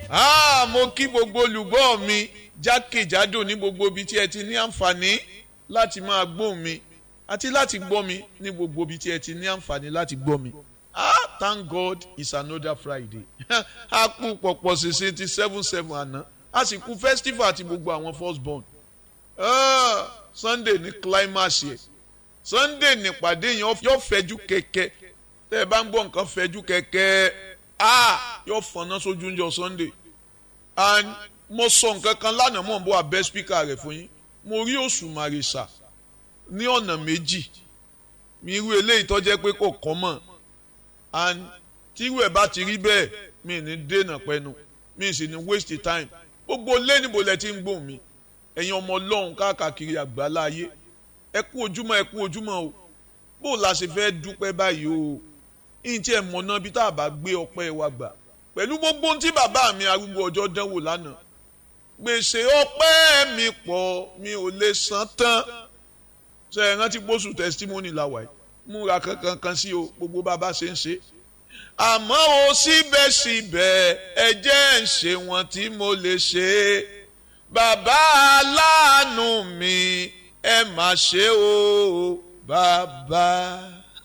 Ah, mo kí gbogbo olùgbọ́ mi jákèjádò ní gbogbo ibi tí ẹ ti ní àǹfààní láti máa gbóhùn mi àti láti gbọ́ mi ní gbogbo ibi tí ẹ ti ní àǹfààní láti gbọ́ mi. Ah, thank God it's another Friday. a kú pọ̀pọ̀ ṣèṣe ti seven seven àná a sì kú festival àti gbogbo àwọn first born. Ah, Sunday ní climax yẹ Sunday nípàdé yẹn yóò fẹjú kẹ̀kẹ́ tẹ́ ẹ bá ń gbọ́ nǹkan fẹjú kẹ̀kẹ́ ah yóò fọ̀nà sójú oúnjẹ Sunday and mo sọ nǹkan kan lánàá mọ̀ n bọ́ abẹ́ spíkà rẹ̀ fún yín mo rí Òṣùmàrè sà ní ọ̀nà méjì mi irú eléyìí tó jẹ́ pé kò kọ́ mọ̀ and tírú ẹ̀ bá ti rí bẹ́ẹ̀ mi ní dènà pẹ́nu mi sì ní waste time gbogbo lé níbo lẹ ti ń gbóhùn mi ẹ̀yin ọmọ ọlọ́run káàkiri àgbáńlá ayé ẹ kú ojúmọ́ ẹ kú ojúmọ́ o bó la ṣe fẹ́ dúpẹ́ báyìí o yìí tí ẹ mọ̀ náà bí tá a bá gbé ọpẹ́ wa gbà pẹ̀lú gbogbo ohun tí bàbá mi arúgbó ọjọ́ dánwò lánàá gbèsè ọpẹ́ mi pọ̀ mi ò lè san tán ṣe é rántí gbósù testimony làwà yìí múra kankan kan sí o gbogbo bàbá ṣe ń ṣe àmọ́ o síbẹ̀síbẹ̀ ẹ jẹ́ ń ṣe wọn tí mo lè ṣe bàbá aláàánú mi ẹ má ṣe o bàbá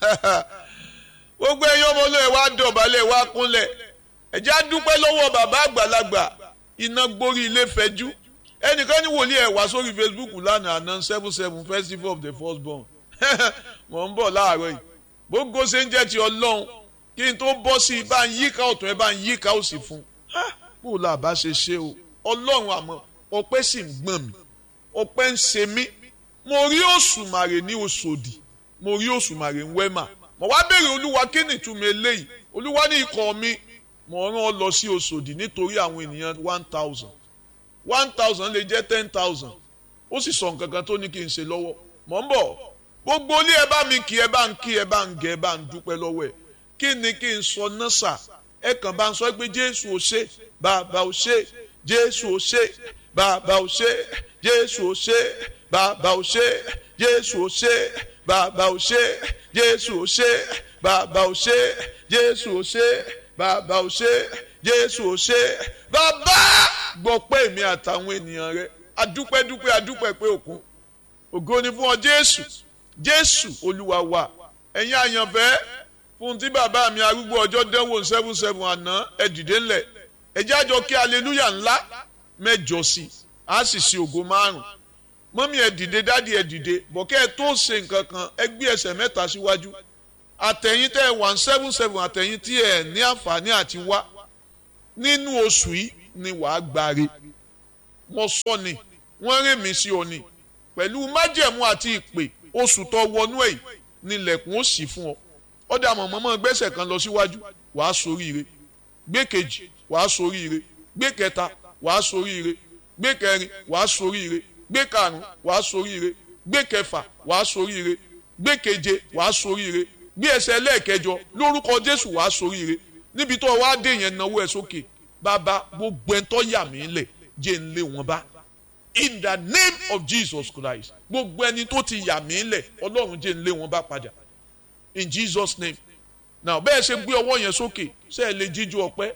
gbogbo ẹ̀yin ọmọ olóyè wa dọ̀bálẹ̀ wa kúnlẹ̀ ẹ jẹ́ á dúpẹ́ lọ́wọ́ bàbá àgbàlagbà iná gborí ilé fẹjú ẹnìkan ní wòlíì ẹ̀ wá sórí Facebook lánàá àná seven seven festival of the first born mọ̀ ń bọ̀ láàárọ̀ yìí gbogbo ṣe ń jẹ́ ti ọlọ́run kí n tó bọ́ sí i bá ń yíká ọ̀tún ẹ bá ń yíká òsì fún un bó la bá ṣe ṣe o ọlọ́run àmọ́ ọpẹ́ sì ń gbọ̀n mi ọpẹ́ ń ṣe mí mo rí òṣùmàrè ní Òṣòdì mo rí òṣùmàrè ń wẹ́mà mo wá béèrè olúwa kí ni ìtumọ̀ eléyìí olúwa ní ikọ̀ mi mo rán ọ lọ sí Òṣòdì nítorí àwọn ènìyàn one thousand one thousand lè jẹ́ ten thousand ó sì sọ nǹkan kan tó ní kí n ṣe lọ́wọ́ mọ̀ ń bọ̀ gbogbo ilé ẹ bá mi kí ẹ bá ń kí ẹ bá ń gẹ ẹ bá ń dúpẹ́ lọ́wọ́ ẹ kí ni kí n sọ náà sà ẹ kàn bá ń sọ pé Jésù ò ṣe bàbá ò ṣe Jésù ò ṣe bàbá ò ṣe Jésù ò ṣe bàbá ò ṣe Jésù ò ṣe bàbá ò ṣe Jésù ò ṣe bàbá ò ṣe Jésù ò ṣe bàbá ò ṣe Jésù ò ṣe bàbá gbọ́ pé èmi àtàwọn ènìyàn rẹ adúpẹ́ dúpẹ́ adúpẹ́ pé òkun ògo ni fún ọ Jésù Jésù Olúwa wa ẹ̀yin àyànfẹ́ fún tí bàbá mi arúgbó ọjọ́ dánwò seven seven àná ẹ dìde ńlẹ̀ ẹ jájọ kí aleluya ńlá mẹ́jọ sí i á sì ṣe ògo márùn mọ́mí ẹ dìde dádì ẹ dìde bọ̀kẹ́ ẹ tó ṣe nǹkan kan ẹ gbé ẹsẹ̀ mẹ́ta síwájú àtẹ̀yìn tẹ́ ẹ one seven seven àtẹ̀yìn tí ẹ ní àǹfààní àti wá nínú oṣù yìí ni wàá gbáre mo sọ ni wọ́n rè mí sí ọ ni pẹ̀lú májẹ̀mú àti ìpè oṣù tó wọnú ẹ̀ nílẹ̀kùn ó sì fún ọ ọ̀dà mọ̀mọ́mọ́ gbẹ́sẹ̀ kan lọ síwájú wàá soríire gbé kejì wàá soríire gbé kẹta wàá soríire gbé kẹrin wàá soríire gbé karùn wàá soríire gbé kẹfà wàá soríire gbé keje wàá soríire gbé ẹsẹ̀ lẹ́ẹ̀kẹjọ lórúkọ Jésù wàá soríire níbi tó wàá dé yẹn náwó ẹ sókè bàbá gbogbo ẹ̀ tó yà mí lẹ̀ jẹ́ ń lé wọn bá in the name of Jesus Christ gbogbo ẹni tó ti yà mí lẹ̀ Ọlọ́run jẹ́ ń lé wọn bá padà in Jesus name now bẹ́ẹ̀ ṣe gbé ọwọ́ yẹn sókè ṣe é lè jíjú ọpẹ́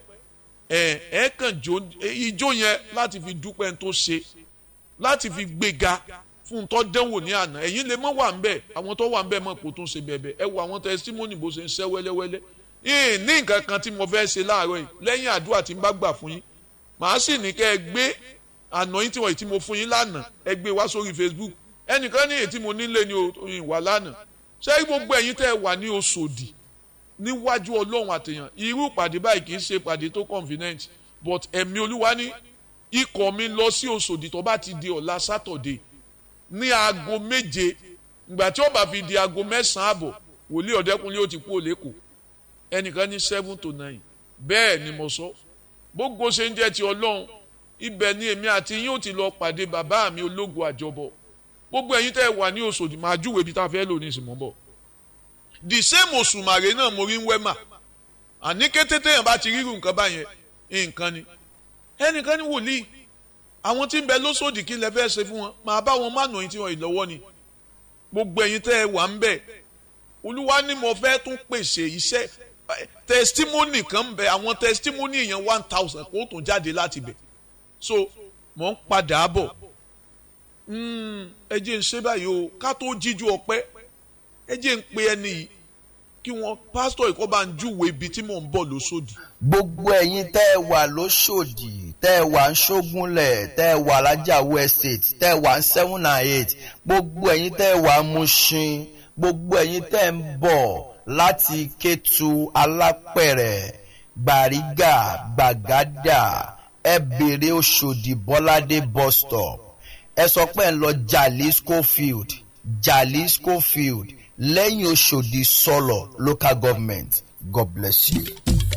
ẹ ẹ kàn jó ijó yẹn láti fi dúpẹ́ tó ṣe láti fi gbéga fún tó dánwò ní àná ẹ̀yin lè mọ́ wà ń bẹ̀ àwọn tó wà ń bẹ̀ mọ̀ kó tó ṣe bẹ̀bẹ̀ ẹ wo àwọn testimony bó ṣe ń ṣẹ́ wẹ́lẹ́wẹ́lẹ́ yìí ní nǹkan kan tí mo fẹ́ ṣe láàárọ̀ yìí lẹ́yìn àdúrà tí n bá gbà fún yín màá sì ní kẹ́ ẹ gbé àná yín tí wọ́n ti mo fún yín lánàá ẹ gbé wá sórí Facebook ẹnìkan ní èyí tí mo nílé ní ìwà lánàá ṣé gbogbo ẹ̀yin tẹ́ ẹ wà ní Òṣòdì níwájú Ọlọ́run àtẹ̀yàn irú ìpàdé báyìí kì í ṣe ìpàdé tó convenient but ẹ̀mí Olúwa ní ikọ̀ mi lọ sí Òṣòdì tó bá ti di ọ̀la Saturday ní aago méje ìgbà tí ó bá fi di aago mẹ́sàn-án àbọ̀ wòlíì ọ̀dẹ́kunlé ó ti kú òlékò ẹnìkan ní seven to nine bẹ́ẹ̀ ni mo sọ gbogbo ṣe ń jẹ́ ti Ọlọ́run ibẹ̀ ni èmi àti yín ó ti lọ pàdé bàbá mi ológun àjọbọ̀ gbogbo ẹ̀yin tẹ́ ẹ wà ní Òṣòdì máa júwèé bí tá a fẹ́ lò ní ìsìnmọ́ bọ̀ the same Òṣùmàrè náà mo rí ń wẹ́mà àní kété téèyàn bá ti rírun nǹkan báyẹn nǹkan ni ẹnìkan ní wòlíì àwọn tí ń bẹ lóṣòdì kí lẹ fẹ́ ṣe fún wọn máa bá wọn mánà yín tí wọn ìlọ́wọ́ ni gbogbo ẹ̀yin tẹ́ ẹ wà ń bẹ̀ olúwa ni mo fẹ́ tún pèsè iṣẹ́ testimony kan ń bẹ àwọn testimony yẹn one thousand kó tún jáde láti bẹ̀ so mò ń padà bọ̀ ẹ jẹ́ ń ṣe báyìí o ká tó jíjú ọpẹ́ ẹ jẹ́ ń pe ẹni yìí kí wọ́n pásítọ̀ ìkọ́ bá ń júwe ibi tí mò ń bọ̀ lóṣòdì. gbogbo ẹ̀yin tẹ́ ẹ wà lóṣòdì tẹ́ ẹ wà ń ṣógúnlẹ̀ tẹ́ ẹ wà lájàwó estate tẹ́ ẹ wà ń seven and eight gbogbo ẹ̀yin tẹ́ ẹ wà ń Mushin gbogbo ẹ̀yin tẹ́ ẹ ń bọ̀ láti Kétu Alápẹ̀rẹ̀ Gbàrígà Gbàgádà ẹ bèrè Òṣòdì Bọ́ládé bus stop ẹ sọ pé ẹ ń lọ Jalisco field Jalisco field lẹ́yìn Òṣòdì sọ̀lọ̀ local government God bless you.